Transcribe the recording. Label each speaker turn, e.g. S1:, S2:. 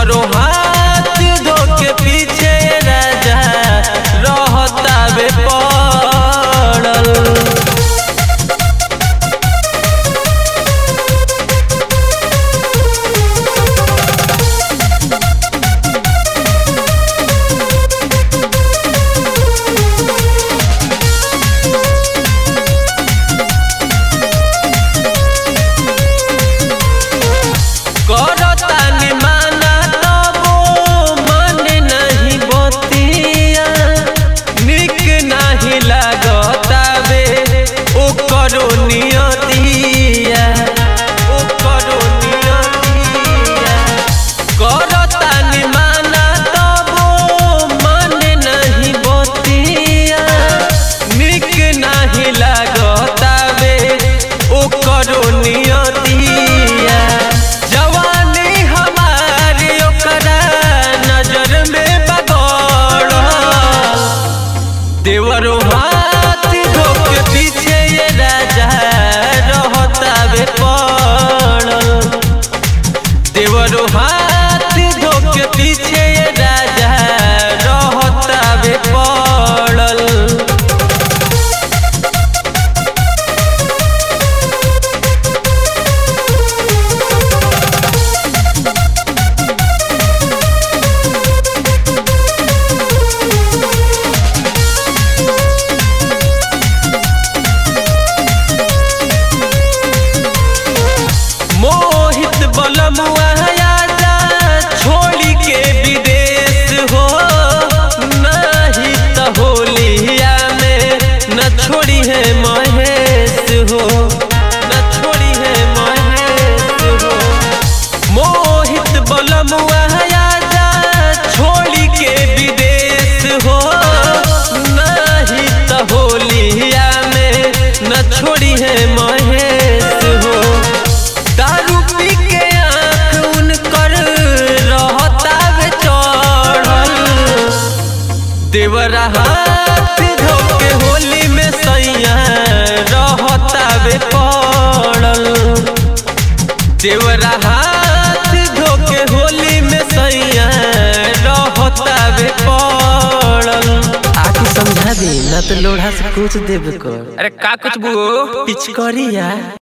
S1: देवरो हाथ धो के पीछे राजा रहता बे पड़ल करतानी माना तबो मन नहीं बतिया निक नहीं लागतावे ओकरो नियतिया ओकरो नियतिया करतानी माना तबो मन नहीं बतिया निक नहीं लागतावे ओकरो नियतिया जवानी हमारी ओकरा नजर में बगड़ देवरो हाथ धो के पीछे ये राजा रहता बे पड़ल देवरो हाथ धो के पीछे ये राजा रहता बे पड़ल मोहित बलमुआ आजा छोड़ी के विदेश हो नहीं त होलिया में न छोड़ी है महेश हो न छोड़ी है महेश हो मोहित बलमुआ आजा छोड़ी के विदेश हो नहीं त होलिया में न छोड़ी है महेश हो दारू पी के आँख उनकर रहता बे चढ़ल देवरा हाथ धो के होली में सैया रहता बे पड़ल देवरा हाथ धो के होली में सैया रहता बे पड़ल आके समझा दे ना तो लोढ़ा से कुछ देबे कर
S2: अरे का कुछ बुओ
S1: पिचकरिया